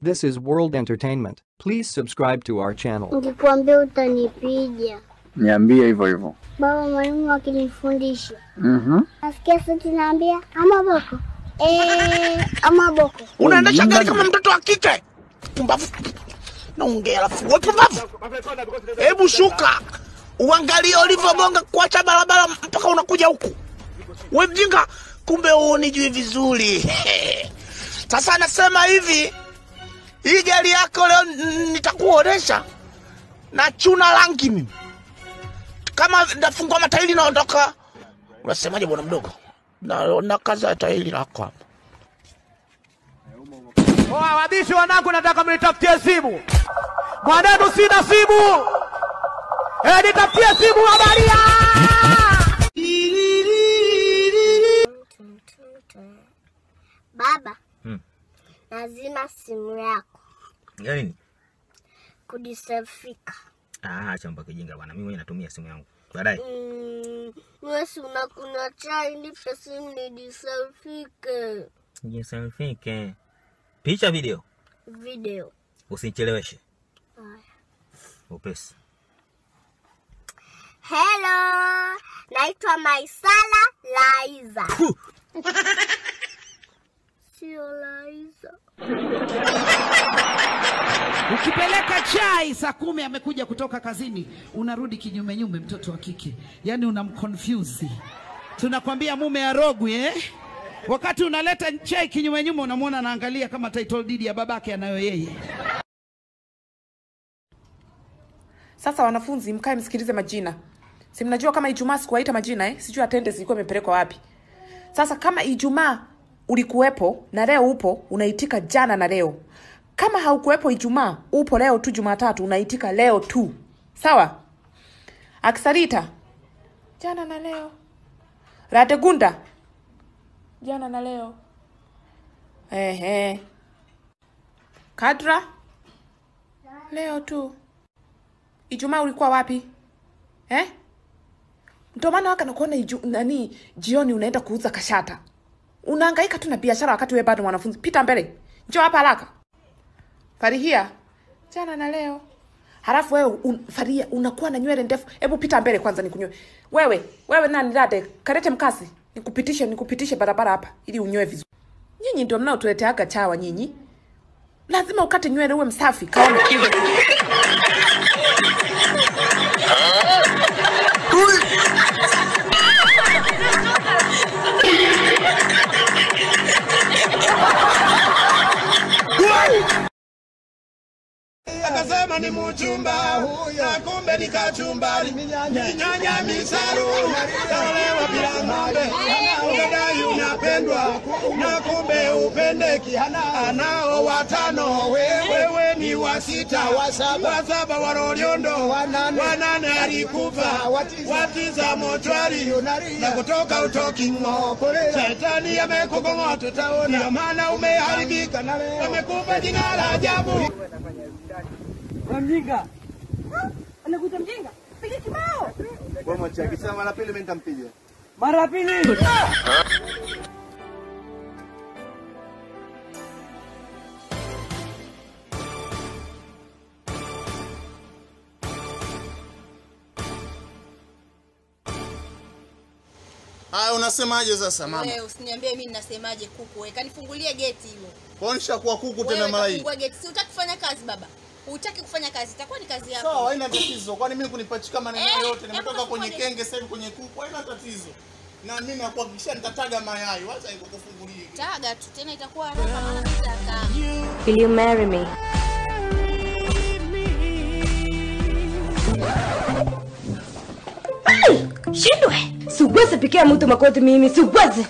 This is World Entertainment. Please subscribe to our channel. Nikikwambia utanipiga. Niambie hivyo hivyo. Baba mwalimu akinifundisha. Mhm. Nasikia sauti naambia ama boko. Eh, ama boko. unaendesha gari kama mtoto wa kike pumbavu naongea alafu we pumbavu hebu shuka uangalie ulivyogonga kuacha barabara mpaka unakuja huku we mjinga kumbe uonijui vizuri sasa anasema hivi hii gari yako leo n- nitakuonesha na chuna rangi mimi kama nafungua matairi naondoka unasemaje bwana mdogo na, na kaza tairi lako hapa Oa wabishi wanangu, nataka mnitafutie simu. Mwanenu sina simu. Eh, nitafutie simu habaria. Baba. Hmm. Lazima simu yako Ya nini? kudisafika. Ah, acha mpaka kijinga bwana. Mimi mwenyewe natumia simu yangu. Baadaye. Mm, wewe si unakunywa chai nipe simu nidisafike. Jiselfike. Picha video. Video. Usinicheleweshe. Haya. Upesi. Hello, naitwa Maisala Laiza. Sio Laiza. Ukipeleka chai saa kumi amekuja kutoka kazini, unarudi kinyume nyume, mtoto wa kike, yaani unamconfuse. Tunakwambia mume arogwi eh? Wakati unaleta chai kinyume nyume, unamwona anaangalia kama title deed ya babake anayo yeye. Sasa wanafunzi, mkae msikilize majina. Si mnajua kama Ijumaa sikuwaita majina eh? Sijui attendance ilikuwa imepelekwa wapi. Sasa kama Ijumaa ulikuwepo na leo upo, unaitika jana na leo. Kama haukuwepo Ijumaa, upo leo tu Jumatatu, unaitika leo tu. Sawa? Akisarita jana na leo. Radegunda jana na leo. Ehe. Kadra leo tu. Ijumaa ulikuwa wapi eh? Ndio maana waka nakuona iju, nani jioni unaenda kuuza kashata, unahangaika tu na biashara wakati wewe bado mwanafunzi. Pita mbele, njoo hapa haraka. Farihia jana na leo, halafu wewe un, Farihia unakuwa na nywele ndefu. Hebu pita mbele kwanza nikunyoe. Wewe wewe nani dade, karete mkasi nikupitishe, nikupitishe barabara hapa ili unyoe vizuri. Nyinyi ndio mnaotuleteaga chawa nyinyi, lazima ukate nywele uwe msafi. Kaone akasema ni mchumba na kumbe ni kachumbari minyanya misaru tolewa bila ng'ombe unadai unapendwa na kumbe upendeki anao watano wewe ni wa sita wa saba wa Loliondo wanane alikufa watiza mochwari na kutoka utoki ng'o shetani amekukong'ota taona ndio maana umeharibika amekupa jina la ajabu Mjinga. Anakuita mjinga? Piga kibao. Wewe mwache akisema mara pili mimi nitampiga. Mara pili. Haya unasemaje sasa mama? Wewe usiniambie mimi ninasemaje kuku. Wewe kanifungulie geti hilo. Kuonesha kuwa kuku tena Wewe mara hii. kafungua geti. Si utaki kufanya kazi baba. Hutaki kufanya kazi. Itakuwa ni kazi yako. Sawa, haina tatizo. Kwani mimi kunipachika maneno Eh, yote hebu nimetoka kwenye kafungua kenge sasa hivi kwenye kuku, haina tatizo. Na mimi nakuhakikishia nitataga mayai. Wacha nikukufungulie. Taga tu tena itakuwa haraka maana nitakaa. Will you marry me? Shindwe! Siwezi pikia mtu makoti mimi, siwezi.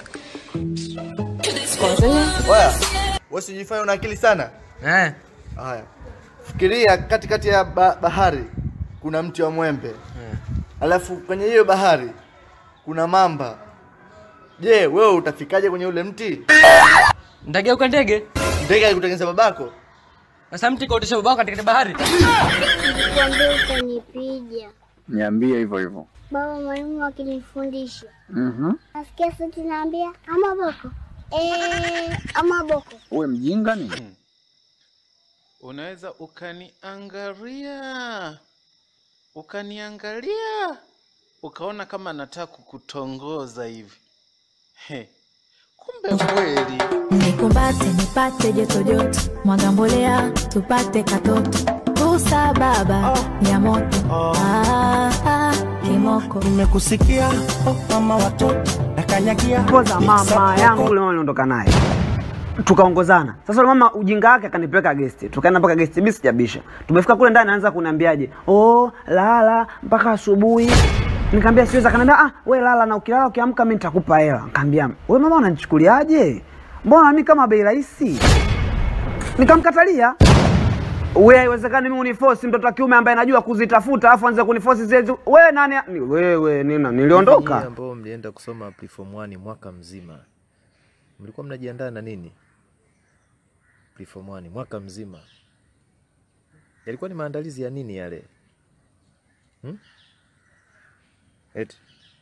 Oya, wewe sijifanye una akili sana. Eh. Haya. Fikiria katikati ya ba bahari kuna mti wa mwembe. Alafu kwenye hiyo bahari kuna mamba. Je, wewe utafikaje kwenye ule mti? Ndageuka ndege. Ndege alikutengeneza babako? Sasa mti kaotesha babako katika bahari. Nikikwambia utanipiga. Niambie hivyo hivyo. Baba mwalimu akinifundisha. Mhm. Nasikia sauti naambia ama boko. Eh, ama boko. Uwe mjinga nini? unaweza ukaniangalia ukaniangalia ukaona kama nataka kukutongoza hivi He, kumbe kweli Nikumbate nipate joto joto, mwaga mbolea tupate katoto, tusa baba ya moto ah, ah, kimoko nimekusikia oh, mama watoto nakanyagia poza mama yangu yule mama niliondoka naye tukaongozana sasa yule mama ujinga wake akanipeleka gesti tukaenda mpaka gesti mimi sijabisha tumefika kule ndani anaanza kuniambiaje oh lala mpaka asubuhi nikamwambia siwezi akaniambia ah we lala na ukilala ukiamka mimi nitakupa hela nikamwambia wewe mama unanichukuliaje mbona mimi kama bei rahisi nikamkatalia wewe haiwezekani mimi uniforce mtoto wa kiume ambaye najua kuzitafuta afu anze kuniforce zile zi- wewe nani ni- wewe nina Nyinyi niliondoka ambao mlienda kusoma preform 1 mwaka mzima mlikuwa mnajiandaa na nini preform 1 mwaka mzima yalikuwa ni maandalizi ya nini yale hmm? Eti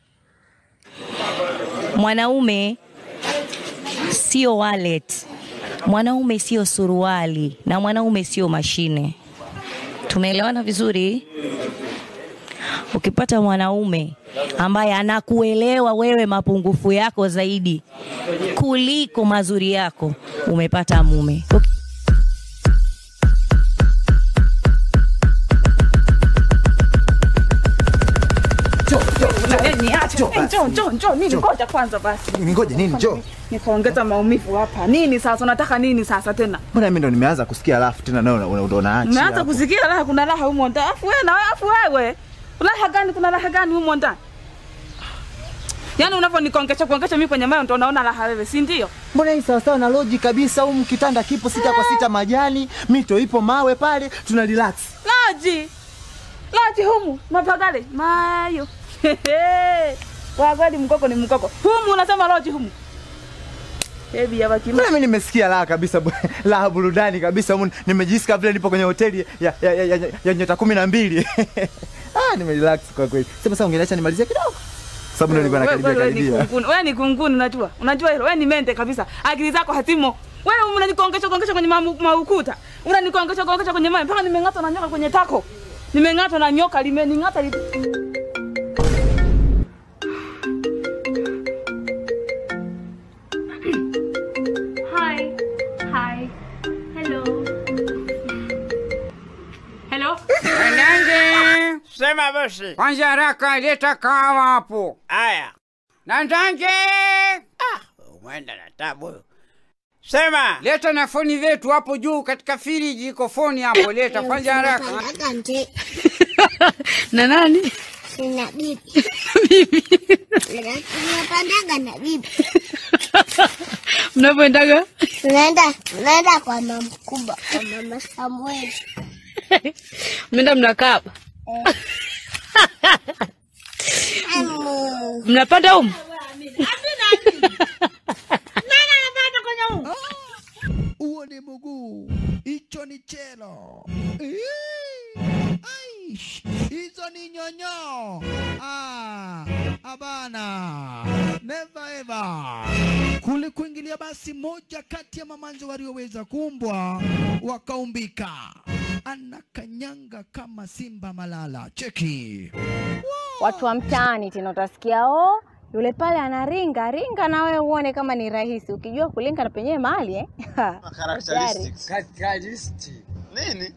Mwanaume sio wallet, mwanaume sio suruali, na mwanaume sio mashine. Tumeelewana vizuri? Ukipata mwanaume ambaye anakuelewa wewe mapungufu yako zaidi kuliko mazuri yako, umepata mume. Njoo, njoo, njoo, nini? Ngoja kwanza basi. Ningoje nini? Njoo. Nikaongeza maumivu hapa. Nini sasa? Unataka nini sasa tena? Mbona mimi ndo nimeanza kusikia alafu tena nawe una- una- unaacha. Umeanza hapo. kusikia raha, kuna raha humo ndani. Afu wewe na wewe, afu wewe. Raha gani? Kuna raha gani humo ndani? Yaani unavyonikongesha kuongesha mimi kwenye moyo ndo unaona raha wewe, si ndio? Mbona hii sawa sawa na logic kabisa humu kitanda kipo sita kwa sita majani, mito ipo mawe pale, tuna relax. Laji. Laji humu, mapagale. Mayo. Kwa kweli mkoko ni mkoko. Humu unasema loji humu. Baby ya wakima. Mbona mimi nimesikia raha kabisa bu- raha burudani kabisa humu nimejisikia vile nipo kwenye hoteli ya ya, ya, ya, ya nyota kumi na mbili. ah, nimerelax kwa kweli. Sasa sasa ungeniacha nimalizie kidogo. Sababu ndio nilikuwa nakaribia Wewe ni karibia. kunguni. Wewe ni kunguni unajua. Unajua hilo. Wewe ni mente kabisa. Akili zako hatimo. Wewe unanikongesha kongesha kwenye mamu- maukuta. Unanikongesha kongesha kwenye mawe mpaka nimeng'atwa na nyoka kwenye tako. Nimeng'atwa na nyoka limening'ata li... Hi. Hi. Hello. Hello. Nandange, sema basi. Kwanza haraka leta kawa hapo. Aya. Nandange. Ah, umeenda na tabu. huyo. Sema, leta na foni zetu hapo juu katika firiji iko foni hapo, leta kwanza haraka. na nani? Sina bibi. Bibi. Tunapandaga na bibi. Mnapoendaga? Tunaenda tunaenda kwa mama mkubwa, kwa mama Samueli. Mnaenda mnakaa hapa? Amu. Mnapanda humu? Huo ni mguu, hicho ni chelo. Ii, aish, Hizo ni nyonyo. Ah, abana. Never ever. Kule kuingilia basi moja kati ya mamanzi walioweza kuumbwa wakaumbika. Anakanyanga kama simba malala. Cheki. watu wa mtaani tena utasikia oh, yule pale anaringa ringa, na wewe uone kama ni rahisi. Ukijua kulinga na penyewe mahali eh? Hatari. Nini?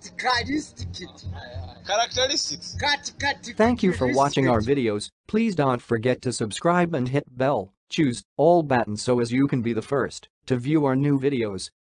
Characteristics. Thank you for watching our videos. Please don't forget to subscribe and hit bell. Choose all buttons so as you can be the first to view our new videos.